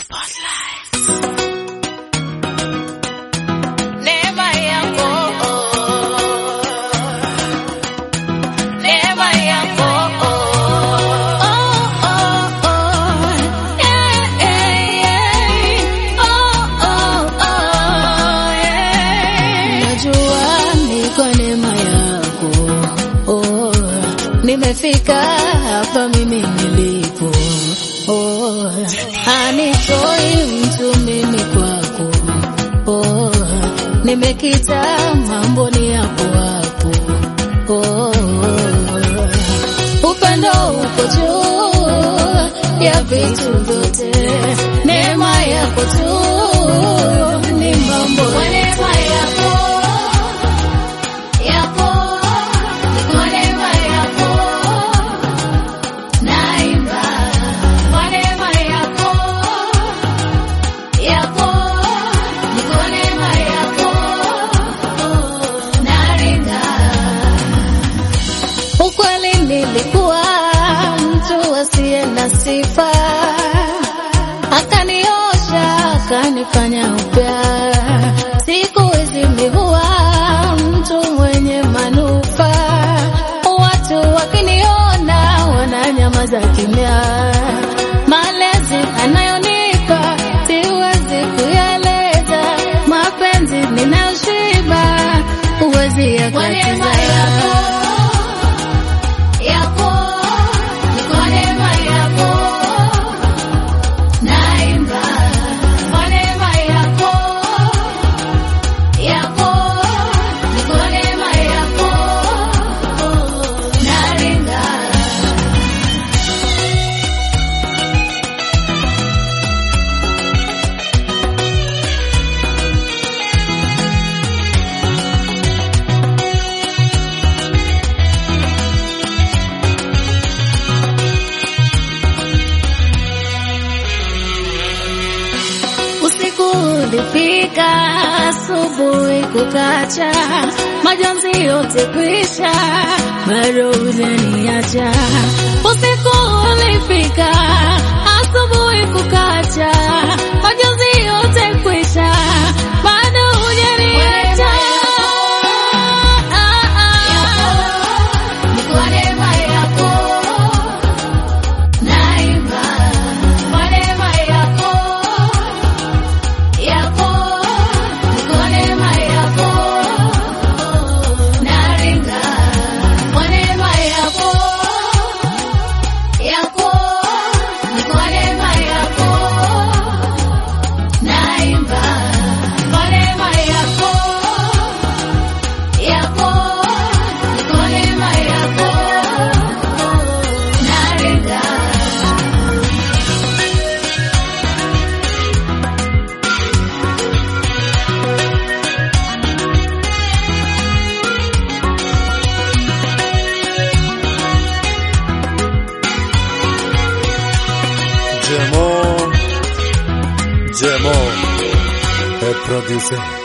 Neema yako, neema yako, oh, oh, oh, yeah, yeah, yeah, oh, oh, oh, yeah. Najua ni kwa neema yako oh, nimefika hapa mimi nilipo oh, hanitoi mtu mimi kwako oh, nimekita mambo ni hapo hapo oh, upendo uko juu ya vitu vyote, neema yako tu ni mambo Kwa neema yako, yako, kwa neema yako, naimba. Kwa neema yako, yako, kwa neema yako, naringa. Ukweli nilikuwa mtu asiye na sifa, akaniosha akanifanya upya. Siku hizi mi huwa mtu mwenye manufaa, watu wakiniona wananyamaza kimya. Malezi anayonipa siwezi kuyaeleza, mapenzi ninayoshiba huwezi Kwa neema yakatiza. yako, yako, kwa neema yako, naimba. Kwa neema yako, yako, kwa neema yako, naringa. Usiku ulifika, asubuhi kukacha, majonzi yote kwisha, bado hujaniacha. Usiku ulifika, asubuhi kukacha, majonzi yote kwisha, bado hujaniacha. Kwa neema yako, naimba. Kwa neema yako, yako, kwa neema yako, naringa. Kwa neema yako, yako, kwa neema yako, naimba. Kwa neema yako, yako, kwa neema yako, naringa. Jemo, Jemo, el producer.